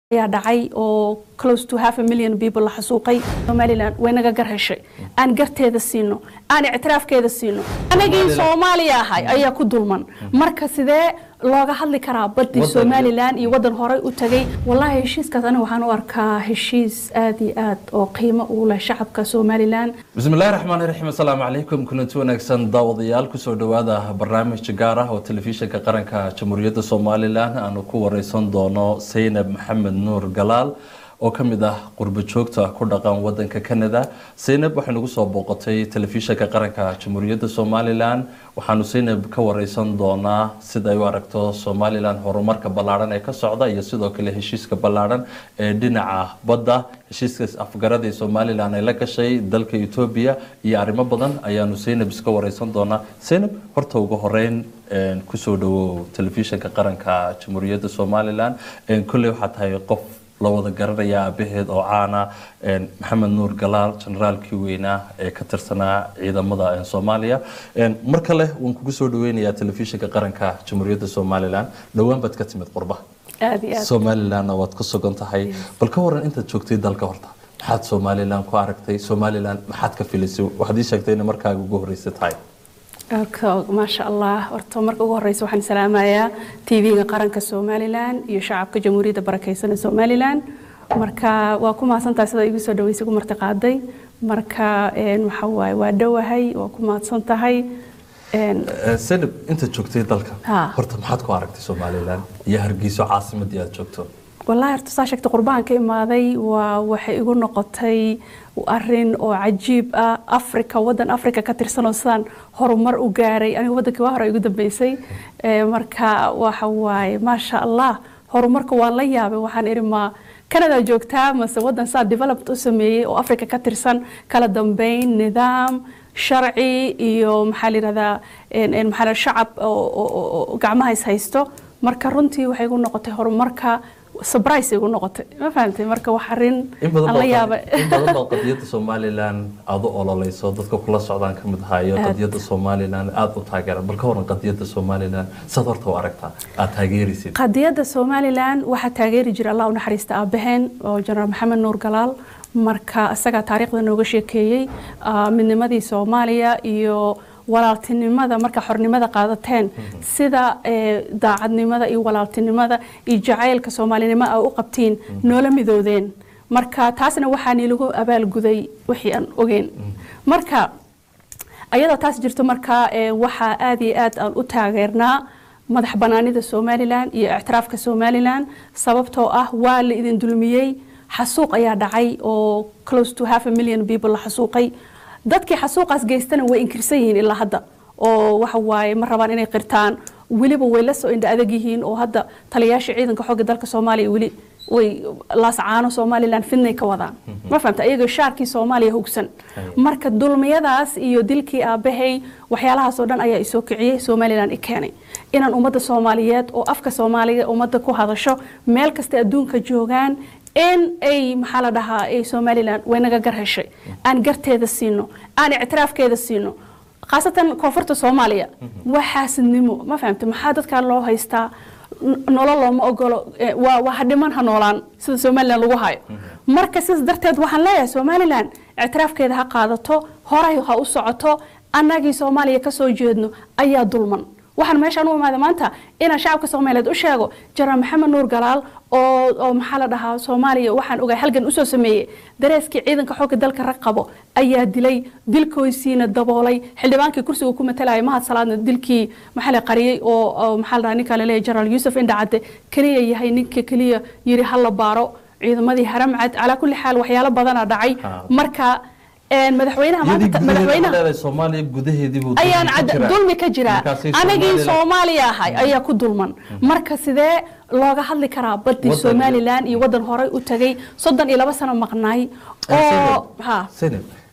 ayaa dhacay oo close to half a million people la xasuuqay somaliland way naga gar heshay aan garteeda siino aan ictiraafkeeda siino anagii soomaaliya ahay ayaa ku dulman marka sidee looga hadli karaa badii Wadan- somaliland iyo wadan horey u tagay wallahi heshiiskaas aniga waxaan u arkaa heshiis aad iyo aad oo qiimo u leh shacabka somaliland bismillahi raxmaani raxiim assalaamu calaykum kulanti wanaagsan daawadayaal kusoo dhowaada barnaamij gaar ah oo telefishinka qaranka jamhuuriyadda somalilan aanu ku wareysan doono saynab maxamed nuur galaal oo ka mid ah qurbo joogta ku dhaqan wadanka canada saynab waxay nagu soo booqatay telefishinka qaranka jamhuuriyadda somalilan waxaanu saynab ka wareysan doonaa sida ay u aragto somalilan horumarka ballaaran ee ka socda iyo sidoo kale heshiiska ballaaran ee dhinaca badda heshiiskaas afgarada ee somalilan ay la gashay dalka etoobiya iyo arrimo badan ayaanu saynab iska wareysan doonaa saynab horta ugu horeyn een, kusoo dhawow telefishinka qaranka jamhuuriyadda somalilan een, kolley waxaa tahay qof la wada garanaya aabaheed oo caana een, maxamed nuur galaal generaalkii weynaa ee ka tirsanaa ciidamada een, soomaaliya Een, mar kale waan kugu soo dhaweynayaa telefishinka qaranka jamhuuriyadda somalilan dhowaan baad ka timid qurba aad iyo aad somalilandna waad ku sugan tahay bal ka waran intaad joogtay dalka horta maxaad somalilan ku aragtay somalilan maxaad ka filisay waxaad ii sheegtay inay markaaga ugu horreysay tahay Ka- maasha allah horta marka ugu horeysa waxaan salaamayaa tv-ga qaranka somalilan iyo shacabka jamhuuriyadda barakeysan ee somalilan marka waa ku mahadsantahay sida igu soo dhaweysay igu marti qaaday marka een, waxa waaye waa dhowahay waa ku mahadsan tahay een, senab intaad joogtay dalka Ha. horta maxaad ku aragtay somalilan iyo hargeyso caasimadii aad joogto wallaahi horta saa sheegta qurbaan ka imaaday waa waxay igu noqotay arin oo cajiib ah africa wadan africa ka tirsan oo sidaan horumar u gaaray aniga wadankii waa hore igu dambeysay Eh, marka waxa waaye maasha allah horumarka waan la yaabay waxaan ihi ma canada joogtaa mase wadan saa developed u sameeyey oo africa ka tirsan kala dambeyn nidaam sharci iyo maxaa la yidhahdaa een- een maxaa la yidhahdaa shacab oo- oo oo- oo gacmaha is haysto marka runtii waxay igu noqotay horumarka surprise igu noqotay ma fahamtay marka wax arin in badan aan la baad- yaabay in badan baad qadiyadda somalilan aad u ololeyso dadka kula socdaan ka mid ahaa iyo Aad. qadiyadda somalilan aad u taageeran bal ka waran qadiyadda somalilan saad horta u aragtaa aad taageeraysid qadiyadda somalilan waxaa taageeri jira allah u naxariista aabaheen oo jenaraal maxamed nuur galaal marka isagaa taariikhda nooga sheekeeyey ah, midnimadii soomaaliya iyo walaaltinimada marka xornimada qaadateen sida eh, daacadnimada iyo walaaltinimada iyo jacaylka soomaalinimo ay u qabtiin noola midoodeen marka taasna waxaa nilagu abaalguday wixii aan ogeyn marka ayadoo taas jirto marka eh, waxaa aad iyo aad aan u taageernaa madax banaanida somalilan iyo ictiraafka somalilan sababtoo ah waa la idin dulmiyey xasuuq ayaa dhacay oo close to half a million people la xasuuqay dadkii xasuuqaas geystana way inkirsan yihiin ilaa hadda oo waxa waaye ma rabaan inay qirtaan weliba way la soo indha adag yihiin oo hadda taliyayaasha ciidanka xoogga dalka soomaaliya weli way laascaano somalilan fidnay ka wadaan ma fahamta ayagoo shaarkii soomaaliya hogsan marka dulmiyadaas iyo dilkii aabahay waxyaalahaas oo dhan ayaa isoo kiciyey somalilan i keenay inaan ummadda soomaaliyeed oo afka soomaaliga ummadda ku hadasho meel kasta adduunka joogaan in ay maxaa la dhahaa ay somalilan way naga gar heshay aan garteeda siino aan ictiraafkeeda siino khaasatan koonfurta soomaaliya waa xaasidnimo ma fahamta maxaa dadkaa loo haystaa N- nolol looma ogolo eh, waa waa hadhiman ha noolaan sida somalilan lagu hayo marka sidaas darteed waxaan leeyahay somalilan ictiraafkeeda ha qaadato horay ha u socoto annagii soomaaliya ka soo jeedno ayaa dulman waxaan meeshaan u imaada maanta inaan shacabka soomaaliyeed u sheego jenaraal maxamed nuur galaal oo oo maxaa la dhahaa soomaaliya waxaan ogahay halgan usoo sameeyey dareeskii ciidanka xoogga dalka rag qabo ayaa dilay dilkoysiina daboolay xildhibaankii kursiga ku matalayay mahad salaadna dilkii maxaa la qariyey oo oo maxaa la dhahaa ninka laleeyahay jenaraal yuusuf indhacadde keliya yahay ninka keliya yiri ha la baaro ciidamadii haramcad calaa kulli xaal waxyaalo badana dhacay Ah. marka een, madaxweynaha iyadii maanta gudaheeda madaxweynaha ma leedahay soomaaliya gudaheedii buu ayaan dulmi ka cad- jiraa. dulmi ka jiraa Markaasay anagii Somaliland- soomaaliya ahay ayaa ku dulman marka sidee looga hadli karaa badii Wadan- somalilan iyo wadan horey u tagay soddon iyo laba sano maqnaay oo Senab, ha Senab,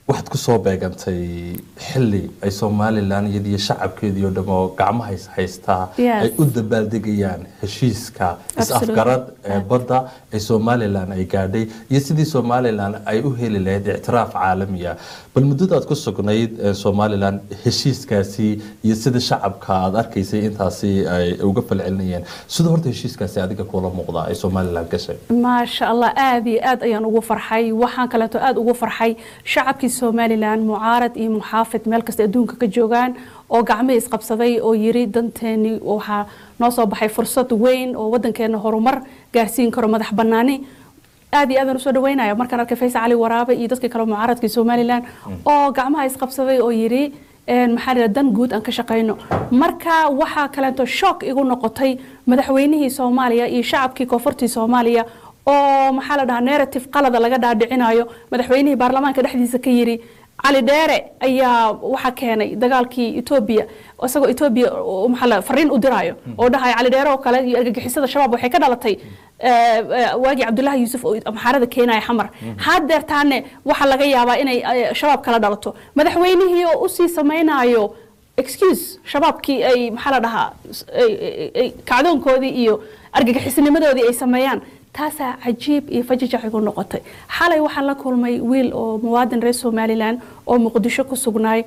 waxaad ku soo beegantay xili ay somalilan iyadiyo shacabkeedii oo dhamo gacmaha is haystaa Yes. ay u dabaaldegayaan heshiiska Absolutely. is-afgarad ee badda ee somalilan ay gaadhay iyo sidii somalilan ay u heli lahayd ictiraaf caalamiya bal muddadaad ku sugnayd ee somalilan heshiiskaasi iyo sida shacabka aad arkaysay intaasi ay uga falcelinayeen sida horta heshiiskaasi adiga kula muuqda ay somalilan gashay maasha allah aad iyo aad ayaan ugu farxay waxaan kaleeto aad ugu farxay shacabkii somalilan mucaarad iyo muxaafid meel kasta adduunka ka joogaan oo gacmihii isqabsaday oo yiri danteeni waxaa noo soo baxay fursad weyn oo wadankeena horumar gaarsiin karo madax banaani aad iyo aadaan usoo dhaweynaya markaan arkay faysal cali waraabe iyo dadkii kale mucaaradkii somalilan oo gacmaha isqabsaday oo yiri een, maxaa la yidhahdaa, dan guud aan ka shaqayno marka waxaa kaleeto shock igu noqotay madaxweynihii soomaaliya iyo shacabkii koonfurtii soomaaliya oo maxaa la dhahaa narrative qalada laga dhaadhicinayo madaxweynihii baarlamaanka dhexdiisa ka yiri cali dheere ayaa waxaa keenay dagaalkii etoobiya isagoo etoobiya oo maxaa la fariin u diraayo oo dhahaya cali dheere oo kale iyo argagixisada shabaab waxay ka dhalatay eh, eh, waagii cabdullaahi yuusuf oo amxaarada keenaya xamar haddeertaane waxaa laga yaabaa inay eh, shabaab kala dhalato madaxweynihii oo usii samaynayo excuse shabaabkii ay maxaa la dhahaa s- ay- ay- ay kacdoonkoodii iyo argagixisnimadoodii ay sameeyaan taasaa cajiib iyo fajajac igu noqotay xalay waxaan la kulmay wiil oo muwaadin reer somalilan oo muqdisho ku sugnaay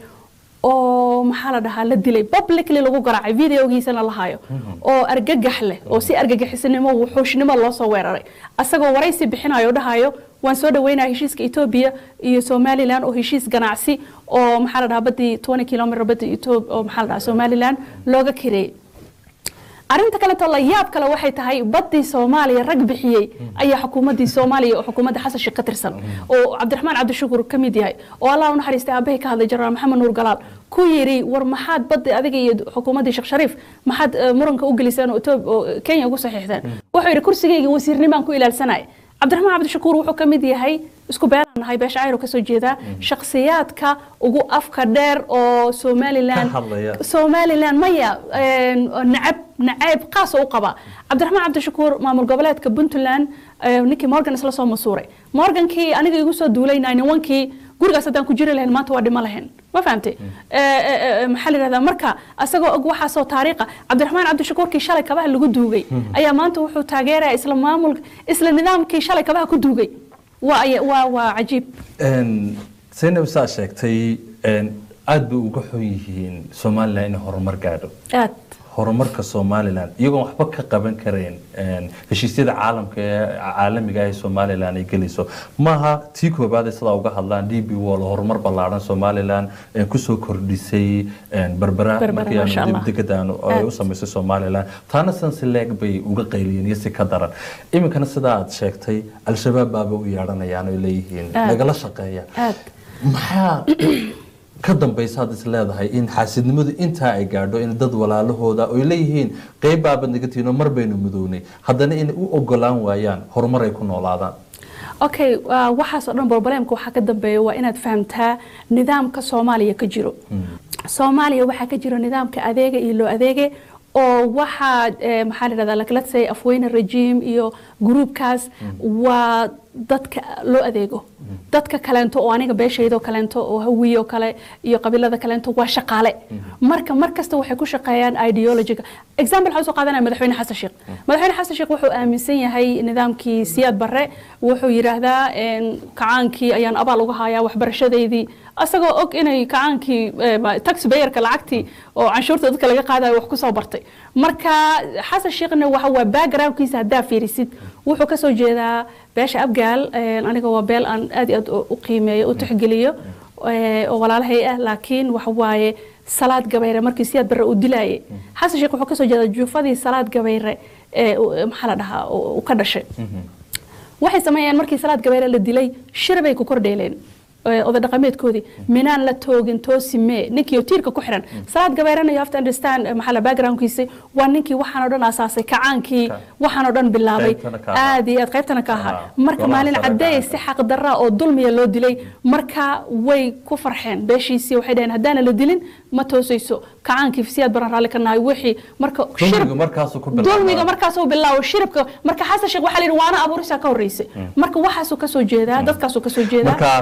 oo maxaa la dhahaa la dilay publicly lagu garaacay videogiisana la hayo oo argagax leh oo si argagixisnimo wuxuushnimo loo soo weeraray asagoo waraysi bixinayo oo dhahayo waan soo dhaweynaya heshiiska etoobiya iyo somalilan oo heshiis ganacsi oo maxaa la dhahaa badii 20 kilomitr badii Ethiopia oo maxaa la dhahaa somalilan looga kireeyay arrinta kaleeto la yaab kale waxay tahay badii soomaaliya rag bixiyey ayaa xukuumadii soomaaliya oo xukuumadda xasan sheekh ka tirsan oo cabdiraxmaan cabdishukur ka mid yahay oo allah u naxariistay aabbahay ka hadlay jenaraal maxamed nuur galaal ku yiri war maxaad badda adiga iyo xukuumaddii sheekh shariif maxaad eh, muranka u geliseen oo Ethiopia- oo kenya ugu saxiixdeen wuxuu yidhi kursigayga wasiirnimaan ku ilaalsanaya cabdiraxmaan cabdishakuur wuxuu ka mid yahay isku beelaan nahay beesha cayro kasoo jeedaa shakhsiyaadka ugu afka dheer oo somalilan Ka hadlaya. somalilan maya een, nacab nacayb qaas oo u qaba cabdiraxmaan cabdishakuur maamul goboleedka puntland eh, ninkii morgan isla soo masuuray morgankii aniga igu soo duulay ninkii gurigaas haddaan ku jiri lahayn maanta waa dhimo lahayn ma fahamtay Eh, eh, eh, maxaa la yidhahdaa marka asagoo og waxaasoo taariikha cabdiraxmaan cabdishakuurkii shalay kabaha lagu duugay ayaa maanta wuxuu taageeraya isla maamul isla nidaamkii shalay kabaha ku duugay waa aya- waa waa cajiib zaynab saa sheegtay een, aad bay uga xun yihiin somalilan inay horumar gaadho aad horumarka somalilan iyagoon waxba ka qaban karayn een, heshiisyada caalamka ee caalamiga ee somalilan ay gelayso maaha tii koobaad ay sidaa uga hadlaan d b wall horumar ballaaran somalilan een, kusoo kordhisay een, berbera Berbera, markii aanu masha dib Allah. degadan ay Aad. u samaysay somalilan taana sansi leeg bay uga qayliyeen iyo si ka daran iminkana sidaa aad sheegtay al-shabaab baaba u yeedhanayaan oy leeyihiin Aad. nagala shaqeeya aad maxaa ka dambaysa had is leedahay in xaasidnimadu intaa ay gaadho in dad walaalahooda oy leeyihiin qeyb baabad naga tihiin oo mar baynu mudownay haddana inay u ogolaan waayaan horumar ay ku noolaadaan okay uh, waxaas oo dhan problemka waxaa ka dambeeya waa inaad fahamtaa nidaamka soomaaliya ka jiro soomaaliya waxaa ka jiro nidaamka adeega iyo loo adeege oo waxaa eh, maxaa la yidhahdaa like, let's say afweyne regime iyo gruubkaas waa dadka loo adeego dadka kaleento oo aniga beeshaydoo kaleento oo hawiye oo kale iyo qabiilada kaleento waa shaqaale marka mar kasta waxay ku shaqeeyaan ideologiga example waxaan soo qaadanaya madaxweyne xasan sheekh madaxweyne xasan sheekh wuxuu aaminsan yahay nidaamkii siyaad barre wuxuu yidhaahdaa een, kacaankii ayaan abaal uga hayaa waxbarashadeydii asagoo og inay kacaankii eh, ma- taxpayerka lacagtii oo canshuurta dadka laga qaadayo wax kusoo bartay marka xasan sheekhna waxa waa backgroundkiisa haddaa fiirisid wuxuu kasoo jeedaa beesha abgaal een, aniga waa beel aan aad iyo aad u- u qiimeeyo u tixgeliyo eh, oo walaalahay ah laakiin waxa waaye salaad gabayre markii siyaad barre uu dilaayay xasan sheekh wuxuu kasoo jeedaa juufadii salaad gabayre ee u- maxaa la dhahaa uu uu ka dhashay waxay sameeyeen markii salaad gabeere la dilay shir bay ku kordheeleen eh, oday dhaqameedkoodii minaan la toogin toosi mee ninkii oo tiirka ku xiran salaad gabeerena you have to understand eh, maxaa la backgroundkiisa waa ninkii waxaan oo dhan asaasay kacaankii Ka- waxaan oo dhan bilaabay Qaybtana ka ahaa. aad iyo aad qaybtana ka ahaa Ahaa. marka Golaha maalin sare cadeey ka si xaq darra oo dulmiya loo dilay marka way ku farxeen beeshiisii waxay dhaheen haddaana la dilin ma toosayso kacaankii siyaad baran raalli ka nahay wixii marka shirb- dulmigu markaasuu ku bilaabmaa. dulmiga markaasuu bilaabo shiribka marka xasan sheekh waxaa la yidhi waana abuurisaa ka horreysay marka waxaasuu kasoo jeedaa dadkaasuu kasoo jeedaa marka waa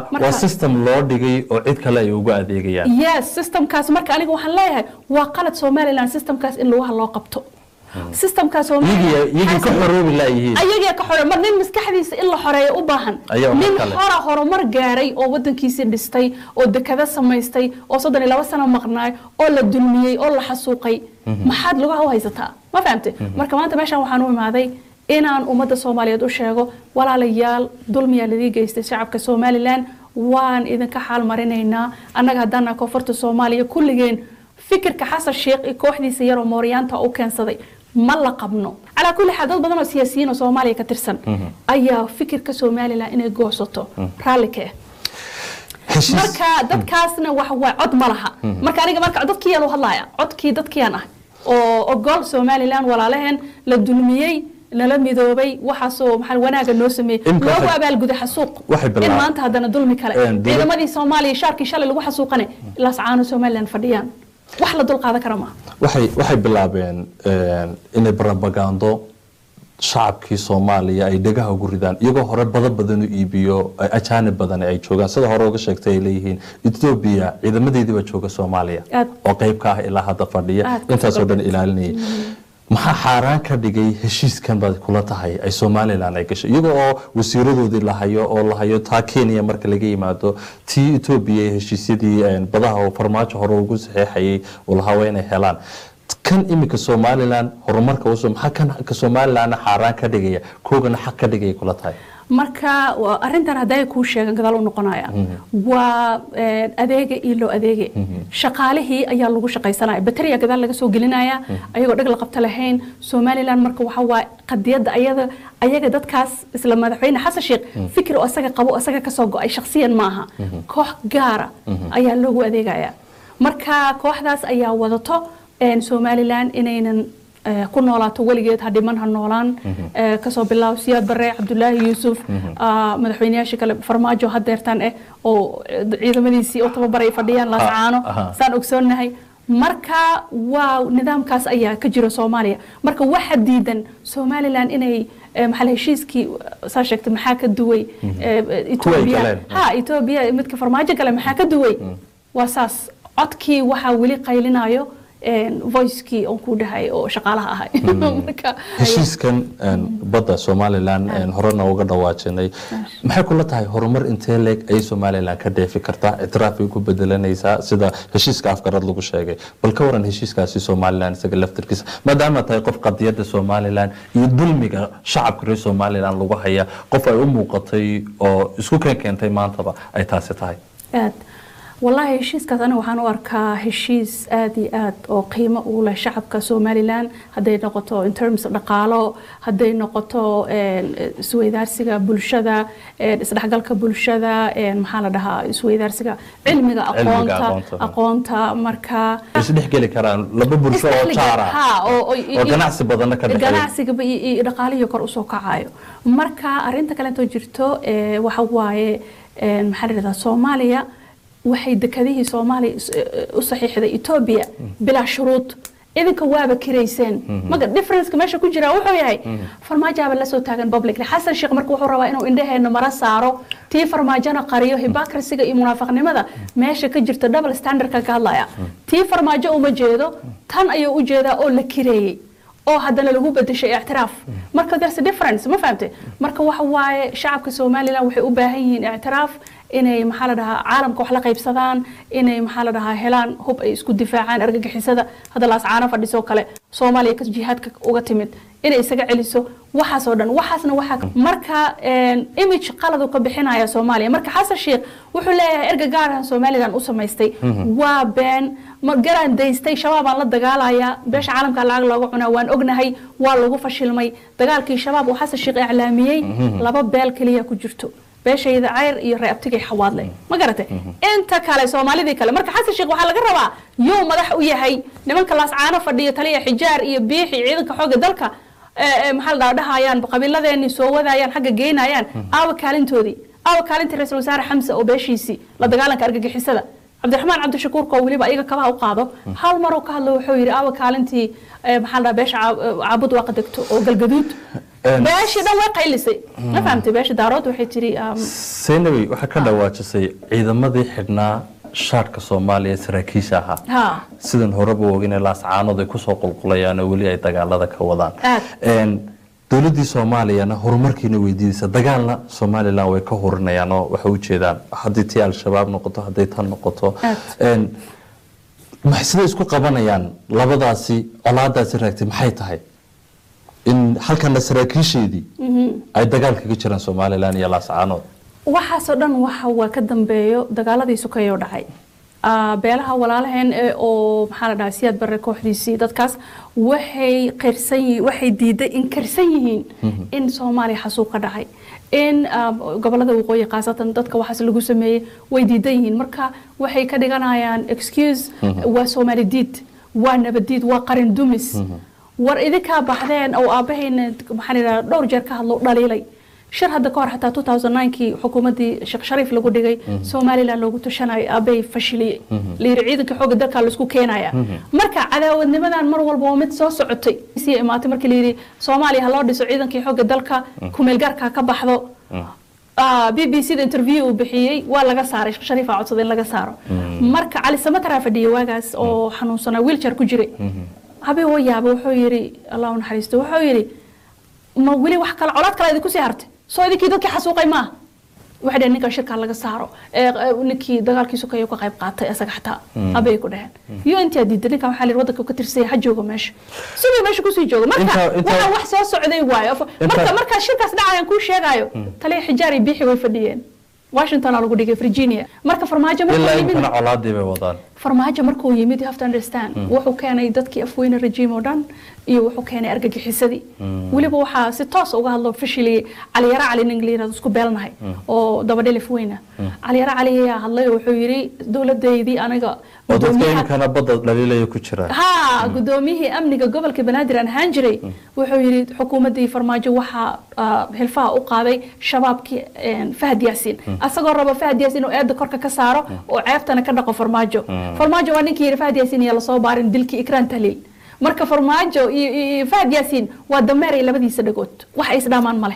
system loo dhigay oo cid kale ay ugu adeegayaan yes systemkaas marka aniga waxaan leeyahay waa qalad somaliland systemkaas in lugaha loo qabto systemkaas iyagii iyagii ka xoroobi laayihiin ayagaa ka xore mar nin maskaxdiisa in la xoreeyo u baahan Ayaa mar nin kale. hora horumar gaaray oo wadankiisii dhistay oo dekada samaystay oo soddon iyo laba sano maqnaay oo la dulmiyey oo la xasuuqay maxaad lugaha u haysataa ma fahamte marka maanta meeshaan waxaan u imaaday inaan ummadda soomaaliyeed u sheego walaalayaal dulmiyaa ladii geystay shacabka somalilan waan idinka xaal marinaynaa annaga haddaana koonfurta soomaaliya kulligeen fikirka xasan sheekh iyo kooxdiisa yaroo mooryaanta u keensaday ma la qabno calaa kulli xaal dad badan oo siyaasiyiin oo soomaaliya ka tirsan ayaa fikirka somalilan inay goosato raalli ka ah heshiis marka dadkaasna wax waa cod ma laha marka aniga marka dadkiyaan u hadlaya codkii dadkiyaan ah oo ogol somalilan walaalaheen la dulmiyey nala midoobay waxaasoo maxaa wanaaga noo sameeyey Imka loogu waxay- abaalguday xasuuq waxay in bilaab- maanta haddana dulmi kale Een, dowlad- ciidamadii soomaaliya shaarkii shalay lagu xasuuqane ilaas caano somalilan fadhiyaan wax la dul qaadan kara maaha waxay waxay bilaabeen een, inay barabagaando shacabkii soomaaliya ay dhegaha ugu ridaan iyagoo hore badan badan u iibiyo ay ajaanib badan ay joogaan sida hore uga sheegtay ay leeyihiin etoobiya ciidamadeedii baa jooga soomaaliya Aad. oo qayb ka ah ilaa hadda fadhiya Aad ka intaasoo dhan fogaatay. ilaalinayay maxaa xaaraan ka dhigay heshiiskan baad kula tahay ay somalilan ay gashay iyagoo oo wasiiradoodii la hayo oo la hayo taa kenya marka laga yimaado tii etoobiya ee heshiisyadii een, badaha oo farmaajo hore ugu saxeexayay uu lahaa waa inay helaan kan iminka somalilan horumarka usoo maxaa kan ka somalilanna xaaraan ka dhigaya koogana xaq ka dhigaya kula tahay marka waa- arrintan hadday kuu sheegan gadaal u noqonaya waa een, adeega iyo loo adeege shaqaalihii ayaa lagu shaqaysanaya bateriya gadaal laga soo gelinaya ayagoo dheg la qabta lahayn somaliland marka waxa waa qadiyadda ayada ayaga dadkaas isla madaxweyne xasan sheekh fikir oo asaga qabo asaga kasoo go-ay shakhsiyan maaha koox gaara ayaa loogu adeegaya marka kooxdaas ayaa wadato een, somaliland inaynan eh, ku noolaato weligeed ha dhiman ha noolaan Eh, kasoo bilaab siyaad bare cabdulaahi yuusuf ah, madaxweyneyaashii kale farmaajo hadeertan eh oo eh, ciidamadiisii oo tababaray fadhiyaan laascaano aha. saan ogsoonnahay marka waa nidaamkaas ayaa ka jira soomaaliya marka waxa diidan somaliland inay eh, maxaa la heshiiskii saa sheegtay maxaa ka duway eh, Ethiopia galeen. ha Ethiopia midka farmaajo kale maxaa ka duway waa saas codkii waxaa weli qaylinayo een, voicekii oon ku dhahay oo shaqaalaha ahay marka heshiiskan een, badda somalilan een, horena uga dhawaajinay maxay kula tahay horumar intee leeg ay somalilan ka dheefi kartaa ictiraafay ku bedelanaysaa sida heshiiska afgarad lagu sheegay bal ka waran heshiiskaasi somalilan isaga laftirkiisa maadaama tahay qof qadiyadda somalilan iyo dulmiga shacabka reer somalilan lagu haya qof ay u muuqatay oo isku keen keentay maantaba ay taasi tahay aad wallaahi heshiiskaas aniga waxaan u arkaa heshiis aad iyo aad oo qiimo u leh shacabka somalilan hadday noqoto in terms dhaqaalo hadday noqoto een, isweydaarsiga bulshada een, isdhexgalka bulshada een, maxaa la dhahaa isweydaarsiga cilmiga aqoonta aqoonta. aqoonta marka isdhexgeli karaan laba bulsho oo Isdhexliga, jaara ha, oo- oo- oo ganacsi badanna ka dhexeeya ganacsigaba iyo iyo dhaqaalihii kor usoo kacayo marka arinta kaleetoo jirto ee, waxa waaye een, maxaa la dhahdaa soomaaliya waxay dekadihii soomaaliya is- ee, u saxiixday etoobiya bilaa shuruud idinka waaba kirayseen maga differenceka meesha ku jira wuxuu yahay farmaajaaba la soo taagan publicly xasan sheekh marka wuxuu rabaa inuu indhaheena mara saaro tii farmaajona qariyo hypocrisiga iyo munaafaqnimada meesha ka jirta double standardka ka hadlaya tii farmaajo uma jeedo tan ayuu u jeedaa oo la kireeyey oo haddana lagu bedeshay ictiraaf marka there's a difference ma fahamte marka waxa waaye shacabka somaliland waxay u baahan yihiin ictiraaf inay maxaa la dhahaa caalamka wax la qaybsadaan inay maxaa la dhahaa helaan hub ay isku difaacaan argagixisada hadda laascaano fadhisoo kale soomaaliya ka jihaadka uga timid inay isaga celiso waxaasoo dhan waxaasna waxaa marka een, image qalad uu ka bixinaya soomaaliya marka xasan sheekh wuxuu leeyahay erga gaarahan somaliland u samaystay waa been ma garaan daystay shabaabaan la dagaalayaa beesha caalamka lacag looga cunaa waan ognahay waa lagu fashilmay dagaalkii shabaab uu xasan sheekh iclaamiyey laba beel keliya ku jirto beeshayda cayr iyo reabtigay xawaadle ma garatay inta kale soomaalidii kale marka xasan sheekh waxaa laga rabaa yuu madax u yahay nimanka laascaano fadhiyo taliya xijaar iyo biixi ciidanka xooga dalka ee, ee, maxaa la dhahaa dhahayaan qabiiladeenii soo wadayaan xagga geynayaan aawa kaalintoodii aawa kaalintii ra-iisul wasaare xamse oo beeshiisii la dagaalanka argagixisada cabdiraxmaan cabdishakuur koo weliba iyaga kabaha u qaado hal maruu ka hadlo wuxuu yidhi aawa kaalintii ee, maxaa la dhahaa beesha caab- caabud waa qadegto oo galgaduud Een, beeshii dhan way qaylisay ma fahamtay beesha daarood waxay tiri um, saynabey waxaa ka dhawaajisay ciidamadii xidhnaa shaarka soomaaliya ee saraakiisha ahaa ha sidan horeba ogin laascaanood ay kusoo qulqulayaan oo weli ay dagaalada ka wadaan Aad. Een, dowladdii soomaaliyana horumarkiina weydiidaysa dagaalna somalilan way ka hurinayaan oo waxay ujeedaan haddii tii al-shabaab noqoto hadday tan noqoto Aad. Een, maxay siday isku qabanayaan labadaasi colaadaasi raagtay maxay tahay in halkana saraakiisheedii ay dagaal kaga jiraan somalilan iyo laascaanood waxaasoo dhan waxa waa ka dambeeyo dagaaladii sukeeyoo dhacay Ah, beelaha walaalaheen ee oo maxaa la dhahaa siyaad barre kooxdiisii dadkaas waxay qirsan yihiin waxay diiday in karsan yihiin in soomaaliya xasuuq ka dhacay in ah, gobolada waqooyi khaasatan dadka waxaas lagu sameeyey way diidan yihiin marka waxay ka dhiganayaan excuse waa soomaali diid waa nabadiid waa qarin dumis war idinkaa baxdeen oo aabahayna maxaa la yidhahdaa dhowr jeer ka hadlo dhaliilay shir hadda ka hor xataa 2009kii xukuumaddii sheekh shariif lagu dhigay somalilan loogu tushanayo aabay fashiliyey layiri ciidanka xoogga dalka laisku keenaya marka cadaawadnimadan mar walba waa mid soo socotay sii imaatay markii layidhi soomaaliya ha loo dhiso ciidankii xoogga dalka kumeelgaarka ha ka baxdo b b c da interview uu bixiyey waa laga saaray sheekh shariif aa codsaday in laga saaro marka cali samataraa fadhiyay waagaas oo xanuunsanaa wheelchair ku jiray habeen waa yaaba wuxuu yidhi allah u naxariisto wuxuu yidhi ma weli wax kale colaad kale idinku sii hartay soo idinkii dadkii xasuuqay maaha waxay dhaheen ninkan shirkaa laga saaro ee ee, ninkii dagaalkii sukeeya ka qayb qaatay isaga xataa abay ku dhaheen iyo intaa diiday ninkan waxaa la yidhi waddanka ka tirsaya ha joogo meesha siduu meesha kusii joogo marka Intaa- intaa- waxaa wax soo socday waayo marka Intaa- markaa shirkaas dhacayaan kuu sheegaayo taliya xijaar iyo biixi way fadhiyeen washington aa lagu dhigay virginia marka farmaajo markuu ilaa yimid inkana colaadii bay wadaan farmaajo markuu yimid you have to understand wuxuu keenay dadkii afweyne regime oo dhan iyo wuxuu keenay argagixisadii weliba waxaa si toos uga hadlo fashiliyey caliyara cali nin la yirahdo isku beelnahay oo dabadhelif weyna caliyara cali ayaa hadlay oo wuxuu yidhi dowladeydii aniga oo dadka gudoomiyaha- imkana badda dhaliilaya ku jiraan ha gudoomiyihii amniga gobolka banaadir aan ahaan jiray wuxuu yidhi xukuumaddii farmaajo waxaa ah, hilfaha u qaaday shabaabkii een, fahad yaasiin asagoo raba fahad yaasiin oo eedda korka ka saaro oo ceebtana ka dhaqo farmaajo farmaajo waa ninkii yidhi fahad yaasiin iyo lasoo baarin dilkii ikraan tahliil marka farmaajo iyo iyo- iyo fahad yaasiin waa dameeray labadiisa dhagood wax ay isdhaamaan male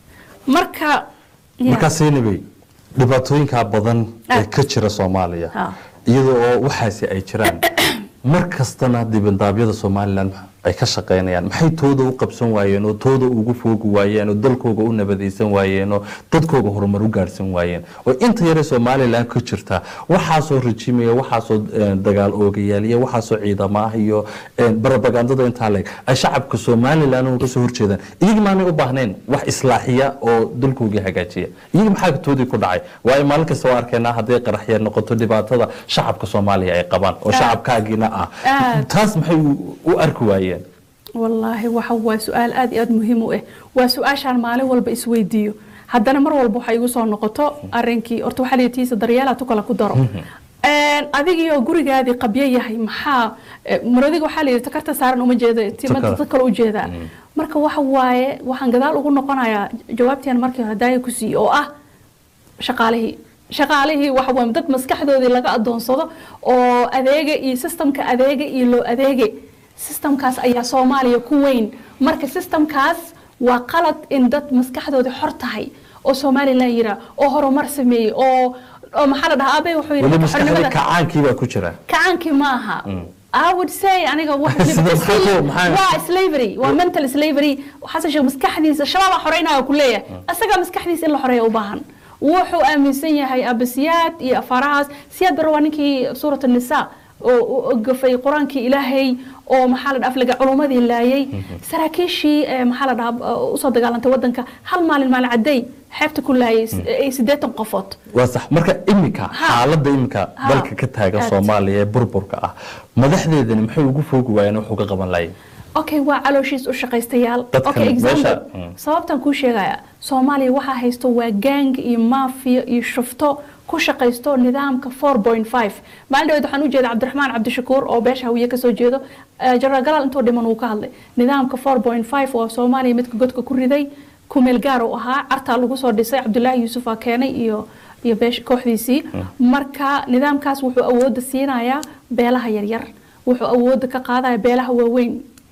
marka yeah. markaa saynabey dhibaatooyinkaa badan ee Ah. ka jira soomaaliya Ha. iyadoo oo waxaasi ay jiraan mar kastana dibandaabyada somalilan ay ka shaqaynayaan maxay tooda u qabsan waayeen oo tooda ugu foogi waayeen oo dalkooga u nabadaysan waayeen oo dadkooga horumar u gaarhsan waayeen oo inta yare somalilan ka jirta waxaasoo rajimaya waxaasoo eh, dagaal oogayaal iyo waxaasoo ciidamo ah iyo eh, barabagandada intaa leeg ay shacabka somalilan uga soo horjeedaan iyagi maanay u baahnayn wax islaaxiya oo dalkoogii hagaajiya iyagi maxaa toodii ku dhacay waayo maalin kasta waa arkaynaa hadday qaraxya noqoto dhibaatada shacabka soomaaliya ay qabaan oo Aad. shacabkaagiina ah Aad. taas maxay u- u arki waayeen wallaahi waxa waa su-aal aad iyo aad muhiim u ah waa su-aashaan maalin walba isweydiiyo haddana mar walba waxay igu soo noqoto arrinkii horta waxaa lihi tiisa daryeelaa tu kale ku daro Een, adigiyo gurigaadii qabyo yahay maxaa eh, maradiga waxaa layidhi takarta saaran uma jeeda timada Takar. dad kale u jeedaa marka waxa waaye waxaan gadaal ugu noqonayaa jawaabtian markii hore daaya ku siiyey oo ah shaqaalihii shaqaalihii waxa waa dad maskaxdoodii laga adoonsado oo adeega iyo systemka adeega iyo loo adeege systemkaas ayaa soomaaliya ku weyn marka systemkaas waa qalad in dad maskaxdoodii xor tahay oo somalilan yira oo horumar sameeyey oo oo maxaa la dhahaa abe wuxuu yidhi weli marka maskaxdii xornimada- kacaankii baa ku jira kacaankii maaha I would say aniga wax Sida maxaa ku- maxaa- waa slavery waa mental slavery xasan sheekh maskaxdiisa shabaaba xoreynaya ku leeyahay asaga maskaxdiisa in la xoreeya u baahan wuxuu aaminsan yahay abasiyaad iyo afaarahaas siyaad bare waa ninkii suurat nisa oo u gafay qur-aankii ilaahay oo maxaa la dhaha aflaga culumadii laayay saraakiishii eh, maxaa la dhahaa usoo dagaalantay wadanka hal maalin maalin caday xeebta ku laayay eh, siddeetan qofood waa sax marka iminka Ha. xaaladda iminka Ha. dalka ka taagan Aad. soomaaliya ee burburka ah madaxdeedani maxay ugu foogi waayeen wax uga qaban lahayn okay waa calooshiis u shaqaystayaal Dadkan okay meesha- example Mm. sababtan kuu sheegaya soomaaliya waxaa haysto waa gang iyo maafiya iyo shufto ku shaqaysto nidaamka 4.5 maalin dhaweed waxaan u jeeda cabdiraxmaan cabdishakuur oo beesha hawiye kasoo jeedo eh, jenaraal galaal intoo dhiman uu ka hadlay nidaamka 4.5 oo soomaaliya midka godka ku riday kumeel gaar uu ahaa cartaa lagu soo dhisay cabdulaahi yuusuf aa keenay iyo iyo beesh kooxdiisii marka nidaamkaas wuxuu awooda siinayaa beelaha yaryar wuxuu awooda ka qaadaya beelaha waaweyn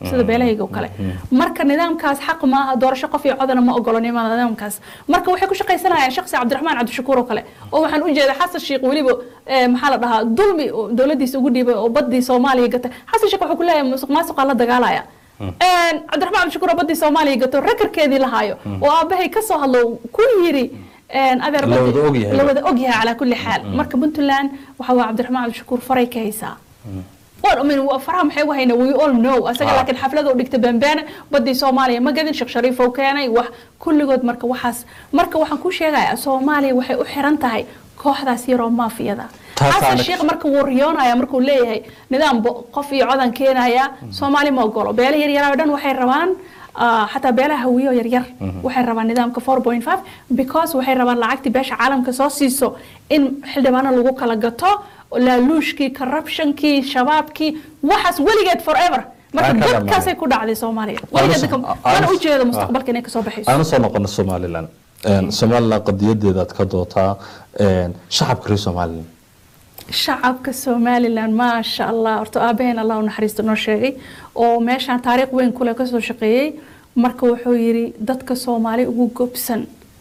sida beelahayga oo kale marka nidaamkaas xaq maaha doorasho qof iyo codana ma ogolo nimaada nidaamkaas marka waxay ku shaqaysanayaan shakhsi cabdiraxmaan cabdishakuur oo kale oo waxaan u jeedaa xasan sheekh weliba eh, maxaa la dhahaa dulmi oo dowladiisa ugu dhiibay oo badii soomaaliya gatay xasan sheekh wuxuu ku leeyahay musuq maasuqaa la dagaalaya Een, cabdiraxmaan cabdishakuur oo badii soomaaliya gato rekorkeedii lahaayo oo aabahay ka soo hadlo ku yiri een, adeer La badii- wada ogyahay. la wada ogyahay calaa kulli xaal marka puntland waxa waa cabdiraxmaan cabdishakuur faray ka haysaa Well, I mean, waa faraha maxay u hayna we all know asaga Ah. laakiin xaflada u dhigta bambaane badii soomaaliya ma gadin sheekh shariif oo keenay wax kulligood marka waxaas marka waxaan ku sheegayaa soomaaliya waxay u xiran tahay kooxdaas yaroo maafiyada Taas xasan aanad- sheekh marka wuu riyoonaya markuu leeyahay nidaam bo- qof iyo codan keenaya soomaali ma ogolo beela yaryar oo dhan waxay rabaan ah, xataa beelaha hawiyo yaryar waxay rabaan nidaamka 4.5 because waxay rabaan lacagtii beesha caalamka soo siiso in xildhibaano lagu kala gato laaluushkii corruptionkii shabaabkii waxaas weligeed forever marka Aan ka dhamaanin. dadkaasay ku dhacday soomaaliya Aan weligeed usoo- dadka- aan mana usoo- ujeedo mustaqbalka inay kasoo baxayso aanu soo noqono somalilan Een, somalilan qadiyadeedaad ka dootaa een, shacabka reer somalilan shacabka somalilan maasha allah horta aabaheen allah u naxariisto noo sheegay oo meeshaan taariikh weyn kule kasoo shaqeeyey marka wuxuu yidhi dadka soomaali ugu gobsan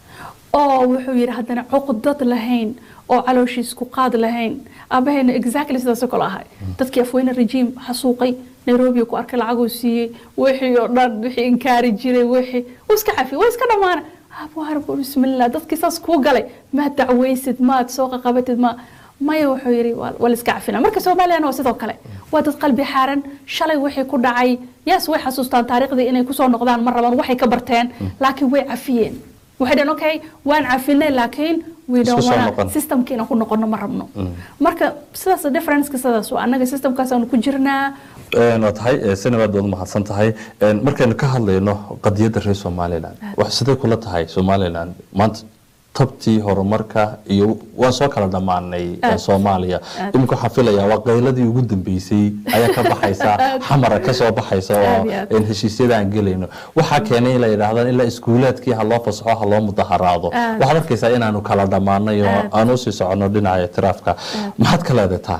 oo wuxuu yidhi haddana cuqdad lahayn oo calooshiis ku qaad lahayn aabaheena exactly sidaasoo kale ahay dadkii afweyne rejiim xasuuqay nairobi ku arkay lacaguu siiyey wixii oo dhan wixii inkaari jiray wixii wuu iska cafiyey waa iska dhammaana abwaarbu bismillah dadkii saas kuu galay maad dacwaysid maad soo qaqabatid ma maya wuxuu yidhi waa waa la iska cafina marka soomaaliyana waa sidoo kale waa dad qalbi xaaran shalay wixii ku dhacay yaas way xasuustaan taariikhdii inay kusoo noqdaan ma rabaan waxay ka barteen laakiin way cafiyeen waxay dhaheen okay waan cafinay laakiin we Isku don't soo wanna noqon. systemka inaan ku noqono ma rabno marka sidaas differenceka sidaas waa annaga systemkaasaanu ku jirnaa Een, waa tahay ee, senabaad baad mahadsan tahay Een, markaynu ka hadlayno qadiyadda reer somalilan wax sidee kula tahay somalilan maanta tabtii horumarka iyo waan soo kala dhammaanay ee, Aad. soomaaliya Aad. iminka waxaan filayaa waa qayladii ugu dambeysay ayaa ka baxaysa xamara ka soo baxaysa oo Aad iyo aad. een, heshiisyada aan gelayno waxaa keenay in la yidhaahdaan ilaa iskuulaadkii ha loo fasaxo ha loo mudaharaado Aad. waxaad arkaysaa inaanu kala dhammaanay oo Aad. aan usii soconno dhinaca itiraafka maxaad ka leedataa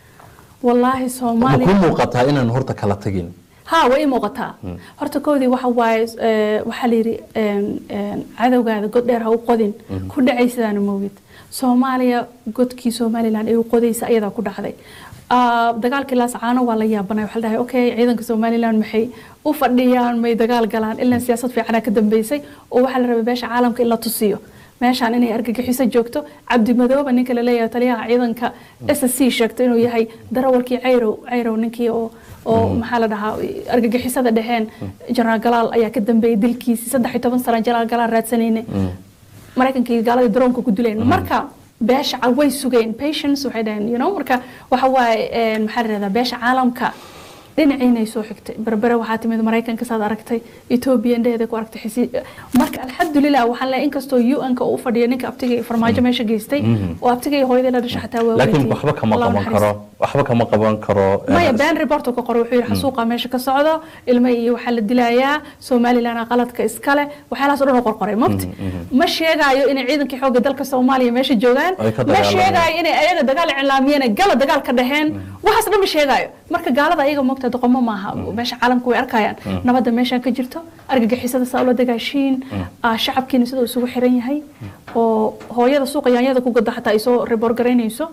wallaahi ma soomaaliya kuu muuqataa inaanu horta kala tagin ها way muuqataa horta koodii waxa waaye ee, waxaa la yidhi een, een, cadowgaada god dheer ha u qodin ku dhacaysidaana moogid soomaaliya godkii somalilan ay u qodaysa ayadaa ku dhacday Ah, dagaalkii laascaano waa la yaabanay waxaa la dhahay okay ciidanka somalilan maxay u fadhiyaan may dagaal galaan ilaa siyaasad fiicana ka dambeysay oo waxaa la rabay beesha caalamka in la tusiyo meeshaan inay argagixiso joogto cabdi madooba ninka laleeyahay taliyaha ciidanka s c sheegto inuu yahay darawalkii cayrow cayrow ninkii oo oo maxaa la dhahaa argagixisada dheheen jenaraal galaal ayaa ka dambeeyay dilkiisii saddex iyo toban sana jenaraal galaal raadsanayne maraykankii gaaladii daroonka ku dileen marka beesha cal- way sugeen patience waxay dhaheen you know marka waxa waaye een, maxaa la dhahdaa beesha caalamka dhinaciinay soo xigtay berbere waxaa timid maraykanka saad aragtay etoobiya indheheeda ku aragtay xisi marka alxamdulilah waxaan leeyahay inkastoo un-ka uu u fadhiyo ninka abtiga iyo farmaajo meesha geystay oo abtiga iyo hooyadii la dhashay xataa waa laakiin weydii. waxba kama Allah u qaban naxariisto. karo waxba kama qaban karo maya been report uu ka qoray wuxuu yidhi xasuuqa meesha ka socdo ilmo iyo waxaa la dilayaa somalilan qaladka iskale waxyaalahaas oo dhan uu qorqoray mogti ma sheegaayo inay ciidankii xoogga dalka soomaaliya meesha joogaan Ay ka ma dagaalamayaan. sheegaayo inay ayaga dagaal iclaamiyeen gala dagaal ka dhaheen waxaas dhan ma sheegaayo marka gaalada ayaga mogta doqomo maaha meesha caalamka way arkayaan nabadda meeshaan ka jirto argagixisada saa ula dagaashiin ah, shacabkiina siduu isugu xiran yahay oo hooyada suuqa yaanyada ku gada xataa ay soo report garaynayso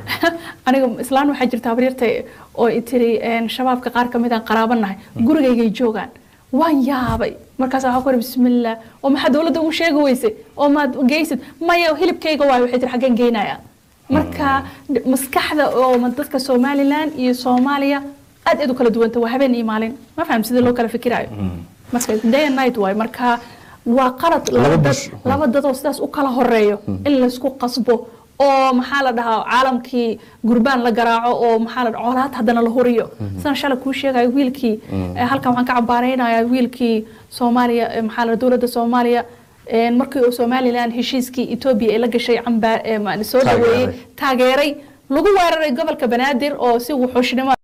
aniga islaan waxaa jirta habaryarta oo i tiri een, shabaabka qaar ka mid aan qaraabanahay gurigaygay joogaan waan yaabay markaas waxaa ku iri bismillah oo maxaa dowladda ugu sheegi weysay oo maad geysid maya hilibkayga waayo waxay tiri xaggeen geynaya marka d- maskaxda oo ma- dadka somalilan iyo soomaaliya aad aad u kala duwanta waa habeen iyo maalin ma faham sida loo kala fikirayo marka day and night waayo marka waa qalad Laba laba dad bush. laba dad oo sidaas u kala horeeyo in laysku qasbo oo maxaa la dhahaa caalamkii gurbaan la garaaco oo maxaa la dhahaa colaad haddana la huriyo sidaan shalay kuu sheegayo wiilkii eh, halkan waxaan ka cambaaraynayaa wiilkii soomaaliya eh, maxaa la dhahaa dowladda soomaaliya eh, markii uu somalilan heshiiskii etoobiya ee la gashay cambaar eh, ma- soo Taageeray. dhaweeyey taageeray lagu weeraray gobolka banaadir oo si wuxuushnimo